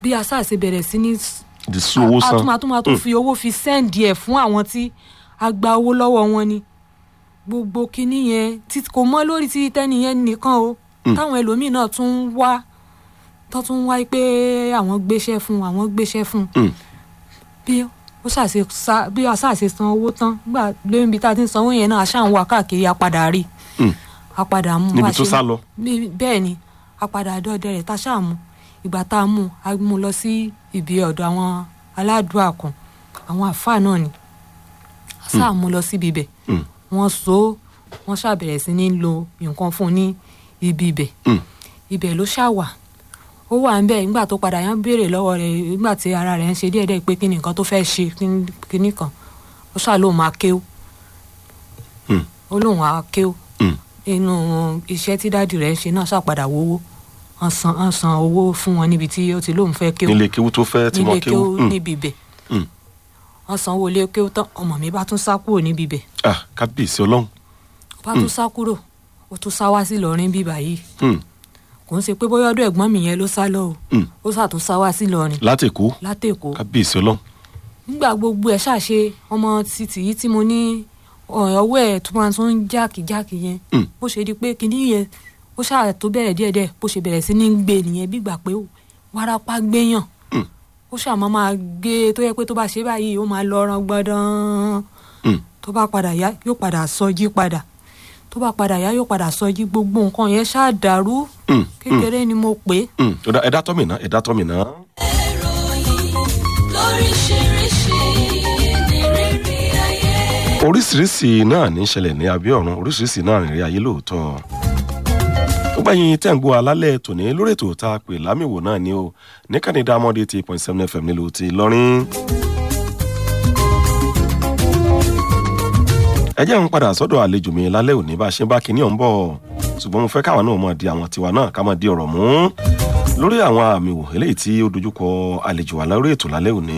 bí asáàsì bẹ̀rẹ̀ sí ní di sún owó san àtúmọ̀túmọ̀ tó fi owó fi sẹ́ǹdì ẹ̀ fún àwọn tí a gba owó lọ́wọ́ wọn ni gbogbo kinní yẹn tí kò mọ́ lórí tí tẹ́ni yẹn nìkan o táwọn ẹlòmíín náà tún ń wá tó tún ń wá pé àwọn gbéṣẹ́ fún àwọn gbéṣẹ́ fún Mm. bí ó ṣàṣe sa bí aṣáṣe san owó tán gbà lóyún ibi tá a ti ń sanwó yẹn náà aṣáà ń wá káàkiri apadà rí Mm. apadà mú níbi bá tó ṣe- sá lọ bí- bẹ́ẹ̀ ni apadà dọ́dẹ rẹ̀ tá a ṣáà mú ìgbà tá a mú a mú lọ sí ibi ọ̀dọ̀ àwọn aládùúgbò kan àwọn àfáà náà ni a ṣáà mú lọ síbi ibẹ̀ Mm. wọ́n so wọ́n ṣàbẹ̀rẹ̀ sí ní lo nǹkan fún un ní ibi ibẹ̀ Mm. ibẹ̀ ló ṣàwà ó wà ń bẹ̀ nígbà tó padà yẹn béèrè lọ́wọ́ rẹ̀ nígbà tí ara rẹ̀ ń ṣe díẹ̀díẹ̀ pé kí ni nǹkan tó fẹ́ ṣe kí- kíní kan ó ṣáà lóun máa kéw Mm. ó lóun á kéw Mm. inú iṣẹ́ tí dáàdì rẹ̀ ń ṣe náà ṣàpadà wówó wọ́n san wọ́n san owó fún wọn níbi tí ó ti lóun fẹ́ kéw nílé kéwú tó fẹ́ tí nílé wọ́n kéwú kéw Mm. níbi ibẹ̀ Mm. wọ́n san owó ilé kéw tán ọmọ mi bá tún sá kúrò níbi ibẹ̀ ah kábíyèsí ọlọ́run ó bá tún sá kúrò ó tún sá wá sí Ìlọrin bíbà yìí Mm. kò ń ṣe pé bóyá ọ̀dọ̀ ẹ̀gbọ́n mi yẹn ló sá lọ o Mm. ó sàtún sá wá sí Ìlọrin látẹ̀kọ́ látẹ̀kọ́ kábíyèsí ọlọ́run nígbà gbogbo ẹ̀ ṣàṣe ọmọ títì yìí tí mo ní ọ̀, ọwọ́ ẹ̀ tó máa tún ń jákèjákè yẹn Mm. bó ṣe di pé kinní yẹn ó ṣáà tó bẹ̀rẹ̀ díẹ̀díẹ̀ bó ṣe bẹ̀rẹ̀ sí ní gbé nìyẹn bí gbà pé wárápá gbéyàn Mm. ó ṣáà máa máa gbé tó yẹ pé tó bá ṣe báyìí ó máa lọ ran gbọdán Mm. tó bá padà yá yóò padà sọjí padà tó bá padà yá yóò padà sọjí gbogbo nǹkan yẹn ṣáà dàrú Mm. Mm. kékeré ni mo pè é Mm. Ó dá- ẹ̀dá tọ́mì náà ẹ̀dá tọ́mì náà ìròyìn lóríṣiríṣi ní rírí ayé. oríṣiríṣi náà ní í ṣẹlẹ̀ ní abẹ́ ọ̀run oríṣiríṣi náà rìn rí ayé lóòótọ́ ó gbẹ̀yìn tẹ́ ń gbọ́ alálẹ̀ tòní lórí ètò tá a pè lámìwò náà ni o ní kànídà mọ́dé eighty point seven fm nílùú ti Ìlọrin. ẹ jẹ́ ń padà sọ́dọ̀ àlejò mi lálẹ́ òní bá a ṣe ń bá kinní ọ̀hún bọ̀ ṣùgbọ́n mo fẹ́ káwọn náà mọ̀ di àwọn tiwa náà ká mọ̀ di ọ̀rọ̀ mú lórí àwọn àmì wò eléyìí tí ó dojúkọ àlejò wa lórí ètò lálẹ́ òní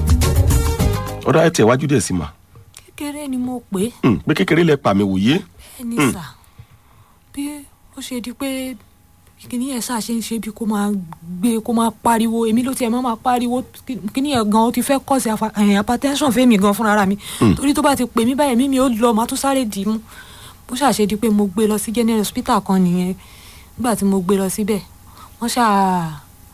ọ̀dọ̀ ẹ tẹ̀ wájú díẹ̀ sí ma kékeré ni mo pè é Mm, pé kékeré lẹ pa mi wòye ẹni sà bí ó ṣe di pé kíní yẹn ṣáà ṣe ń ṣe bí kó máa gbé kó máa pariwo èmi ló tiẹ̀ máa máa pariwo kí- kíní yẹn gan ó ti fẹ́ kọ́ sí afa- eh, hypertension fẹ́mi gan fúnra mi torí tó bá ti pè mí báyìí mímí ó lọ màá tún sáré dì í mú bó ṣáà ṣe di pé mo gbé lọ sí general hospital kan nìyẹn nígbà tí mo gbé lọ síbẹ̀ wọ́n ṣáà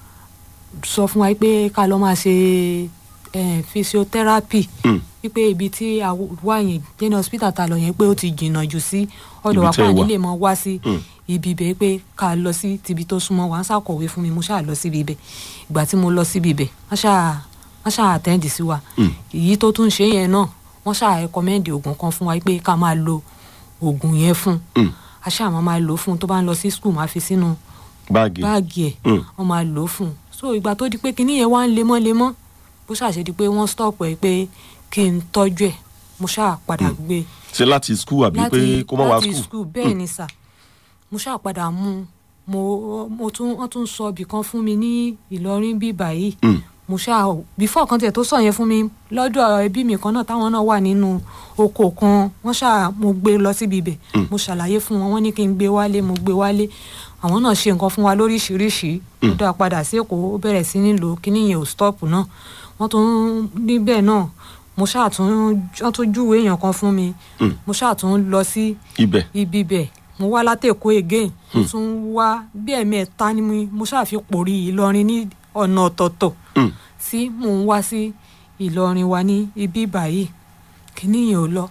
sọ fún wa pé ká lọ máa ṣe eh, physiotherapy Mm. wípé ibi tí a wà yẹn general hospital ta lọ yẹn pé ó ti jìnnà jù sí ọ̀dọ̀ Ibi wa tẹ́ ẹ pa wà. nílé mọ́ wá sí Mm. ibi ibẹ̀ pé ká lọ sí tibi tó súnmọ́ wa ń ṣàkọ̀wé fún mi mo ṣáà lọ síbi ibẹ̀ ìgbà tí mo lọ síbi ibẹ̀ wọ́n ṣáà wọ́n ṣáà àtẹ́ǹdì sí wa Mm. èyí tó tún ṣe yẹn náà wọ́n ṣáà rẹkọmẹ́ǹdì oògùn kan fún wa pé ká máa lo oògùn yẹn fún Mm. a ṣáà máa máa lò ó fún un tó bá ń lọ sí skul máa fi sínú báàgì báàgì ẹ̀ Mm. wọ́n máa lò ó fún un so ìgbà tó di pé kinní yẹn wá ń lemọ́lemọ́ bó ṣàṣe di pé wọ́n stop ẹ̀ pé kí n tọ́jú ẹ̀ mo ṣáà padà gbé e ṣe láti skul àbí pé kó má wá láti skul skul bẹ́ẹ̀ ni sà mo ṣáà padà mú un mo mo tún wọ́n tún sọ ibì kan fún mi ní Ìlọrin bí báyìí Mm. mo ṣáà bífọ̀ kan tiẹ̀ tó sọ yẹn fún mi lọ́dọ̀ ẹbí mi kan náà táwọn náà wà nínú oko kan wọ́n ṣáà mo gbé lọ síbi ibẹ̀ mo ṣàlàyé fún wọn wọ́n ní kí n gbé wálé mo gbé wálé àwọn náà ṣe nǹkan fún wa lóríṣiríṣi ó dá padà sí Èkó ó bẹ̀rẹ̀ sí ní lò kíní yẹn ò stop náà wọ́n tún níbẹ̀ náà mo ṣáà tún wọ́n tún júwèé èèyàn kan fún mi Mm. mo ṣáà tún lọ sí ibẹ̀ ibi bẹ̀ mo wá látẹ̀kọ́ again mo tún wá bí ẹ̀mẹ́ta ni mo- mo ṣáà fi pòrí Ìlọrin ní ọ̀nà ọ̀tọ̀ọ̀tọ̀ Mm. tí mò ń wá sí Ìlọrin wa ní ibi báyìí kíní yẹn ò lọ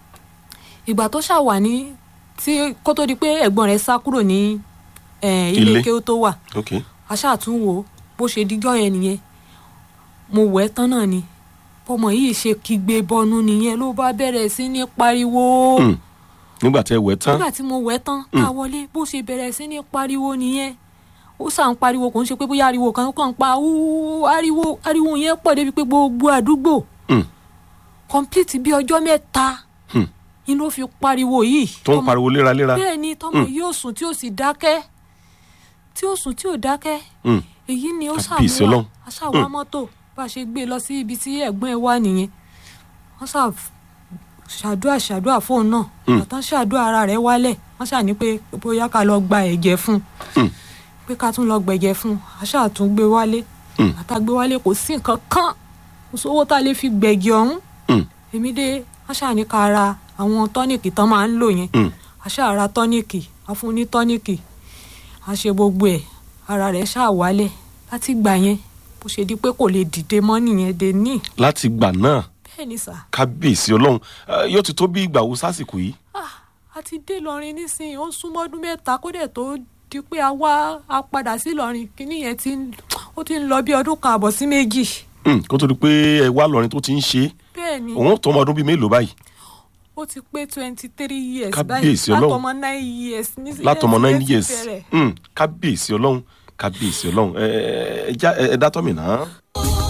ìgbà tó ṣáà wà ní tí kó tó di pé ẹ̀gbọ́n rẹ̀ sá kúrò ní eh, ilé Ilé. kéwú tó wà ok a ṣáà tún wò ó bó ṣe díjọ́ yẹn nìyẹn mo wẹ̀ ẹ́ tán náà ni bọ́mọ yìí ṣe kígbe bọnu nìyẹn ló bá bẹ̀rẹ̀ sí ní pariwo Mm. nígbà tẹ wẹ̀ tán nígbà tí mo wẹ̀ tán tá a wọlé bó ṣe bẹ̀rẹ̀ sí ní pariwo nìyẹn ó sàn pariwo kò ń ṣe pé bóyá ariwo kan kàn ń pa wúú ariwo ariwo yẹn pọ̀ débi pé gbogbo àdúgbò Mm. complete bí ọjọ́ mẹ́ta Hmm. inú ó fi pariwo yìí tó ń Tọmọ- pariwo léraléra bẹ́ẹ̀ ni tọmọ yìí ò sùn tí ò sì dákẹ́ tí ò sùn tí ò dákẹ́ Mm. èyí ni ó Kábíyèsí ṣàmúwá Ọlọ́run. aṣàwá mọ́tò bá a ṣe gbé e lọ sí ibi tí ẹ̀gbọ́n ẹ̀ wà nìyẹn wọ́n ṣà ṣàdúrà ṣàdúrà fóun náà Mm. àtàn ṣàdúrà ara rẹ̀ wálẹ̀ wọ́n ṣà ní pé bóyá ká lọ gba ẹ̀jẹ̀ fún un Mm. pé ká tún lọ gbẹ̀jẹ̀ fún un aṣáà tún gbé wálé Mm. àtàgbé wálé kò sí nǹkan kan kò sówó tá a lè fi gbẹ̀gì ọ̀hún Mm. èmi dé wọ́n ṣàní ká ra àwọn tọ́nìkì tán máa ń lò yẹn Mm. a ṣáà ra tọ́nìkì a fún ní tọ́nìkì a ṣe gbogbo ẹ̀ ara rẹ̀ ṣáà wálẹ̀ láti gbà yẹn bó ṣe di pé kò lè dìde mọ́ nìyẹn dé ní láti gbà náà bẹ́ẹ̀ ni sà kábíyèsí ọlọ́run Eh, yóò ti tó bí ìgbà wo sásìkò yìí ah a ti dé Ìlọrin nísìnyí ó ń súnmọ́ ọdún mẹ́ta kó dẹ̀ tó di pé a wá a padà sí Ìlọrin kíní yẹn ti ń ó ti ń lọ bí ọdún kan àbọ̀ sí méjì Mm, kó tó di pé ẹ wá lọrin tó ti ń ṣe é bẹ́ẹ̀ ni òun tó ọmọ ọdún bíi mélòó báyìí ó ti pé twenty three years Kábíyèsí báyìí Ọlọ́run. látọmọ nine years nísìnyí látọmọ ẹ ti- nine ẹ ti years bẹ̀rẹ̀. Mm, kábíyèsí ọlọ́run kábíyèsí ọlọ́run ẹ ẹ ẹ já- ẹ ẹ dátọ́ mi náà.